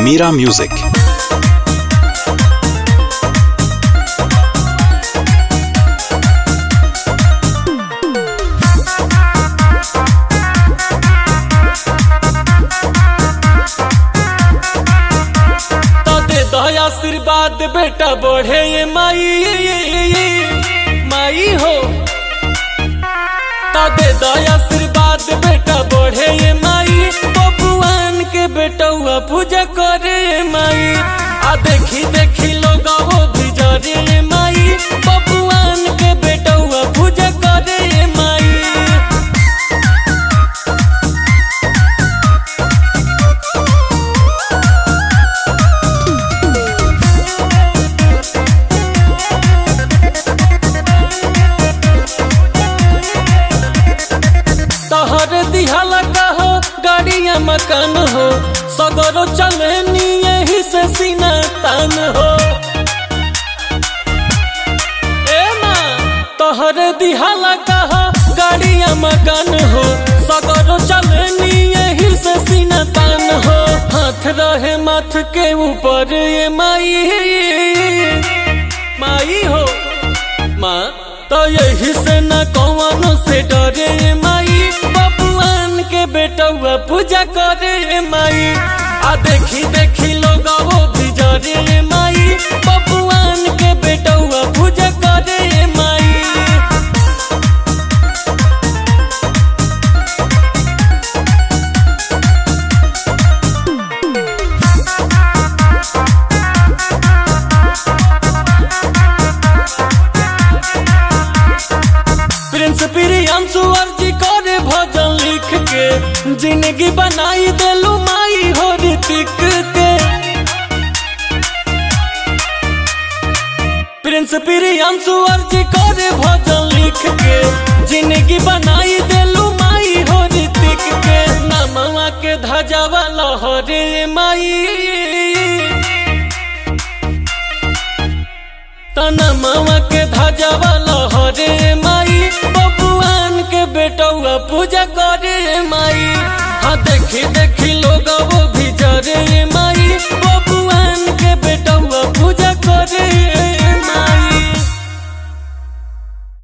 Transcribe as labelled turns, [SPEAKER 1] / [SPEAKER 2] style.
[SPEAKER 1] Mira Music.
[SPEAKER 2] तो दे दो आशीर्वाद बेटा बढ़े ये माई माई हो तो दे दो आशीर्वाद बेटा बढ़े ये माई बबुआन के बेटौआ पूजा करे ये माई आ देखी देखी लोग वो भी जरे ये माई बबुआन के बेटौआ पूजा करे ये माई तहर दिहाला कहो गाड़िया मकान हो सगरो चले यही से सीना तान हो ए माँ तहर दिहाला कहो गाड़िया मकान हो सगरो चले यही से सीना तान हो हाथ रहे माथ के ऊपर ये माई माई हो माँ तो यही से न कौनो से डरे माई बबुआन के बेटौआ पूजा करे माई आ देखी देखी लोग वो भी जरे माई बबुआन के बेटौआ पूजा करे माई प्रिंस प्रियांशु अर्जी करे भजन लिख के जिंदगी बनाई देलू माई हो ऋतिक के प्रिंस प्रियांशु अर्जी करे भजन लिख के जिंदगी बनाई देलू माई हो ऋतिक के नमवा के धजावा लहरे माई तना मामा के धाजावा लहरे माई बबुआन के बेटौआ पूजा करे माई हाँ देखी देखी लोग वो भी जरे माई